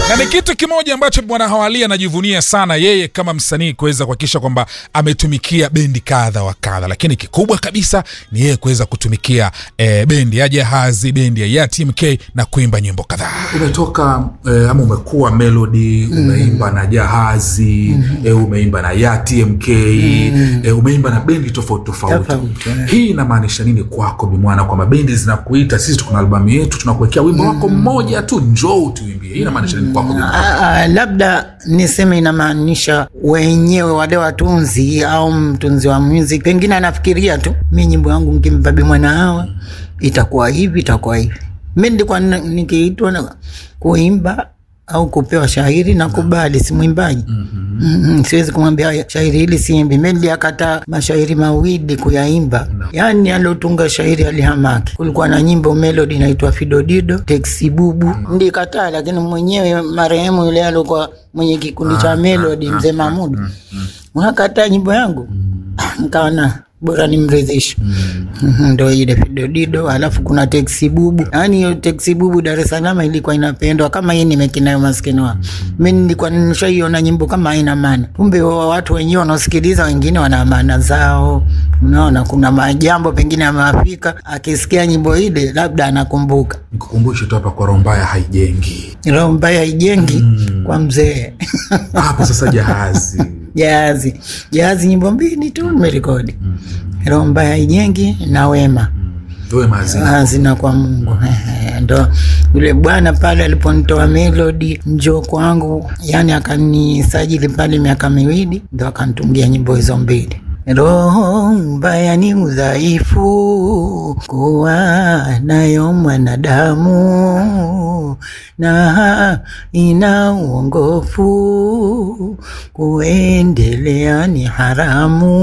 na ni kitu kimoja ambacho bwana Hawali anajivunia sana yeye kama msanii kuweza kuhakikisha kwamba ametumikia bendi kadha wa kadha, lakini kikubwa kabisa ni yeye kuweza kutumikia eh, bendi ya Jahazi, bendi ya Yatim K na kuimba nyimbo kadhaa. umetoka eh, ama umekuwa melody umeimba na jahazi eh, umeimba na yatmk eh, umeimba na bendi tofauti tofauti Tofauti, eh. hii inamaanisha nini kwako bimwana kwamba bendi zinakuita sisi tuko na albamu yetu tunakuwekea wimbo wako mmoja tu njoo tuimbie hii inamaanisha nini kwako bimwana Ah, ah, labda niseme inamaanisha wenyewe wale watunzi au mtunzi wa music pengine anafikiria tu mi nyimbo yangu nkimpa bimwana hawa itakuwa hivi itakuwa hivi mi ndikuwa n- nikiitwa na kuimba au kupewa shairi na kubali si mwimbaji mm-hmm. siwezi kumwambia shairi hili siimbi mi niliakata mashairi mawili kuyaimba yaani alotunga shairi alihamaki kulikuwa na nyimbo melodi inaitwa fidodido teksibubu ndikataa lakini mwenyewe marehemu yule alikuwa mwenye kikundi cha melodi mzee mamudu unakataa nyimbo yangu Ah, nkaona bora nimridhishe Mhm, ndo ile fidodido alafu kuna teksi bubu yaani hiyo teksi bubu dar es salaam ilikuwa inapendwa kama hii nimekinayo maskini wa mi nilikuwa nishaiona nyimbo kama haina maana kumbe wa- watu wenyewe wanaosikiliza wengine wana maana zao unaona kuna majambo pengine amewafika akisikia nyimbo ile labda anakumbuka nikukumbushe tu hapa kwa roho mbaya haijengi roho mbaya haijengi kwa mzee hapo sasa jahazi jahazi jahazi nyimbo mbili tu nimerekodi roho mbaya haijengi na wema wewe mazina hazina kwa mungu Ehe, ndo yule bwana pale aliponitoa melodi njoo kwangu yani akanisajili pale miaka miwili ndo akanitungia nyimbo hizo mbili roho mbaya ni udhaifu kuwa nayo mwanadamu na ina uongofu kuendelea ni haramu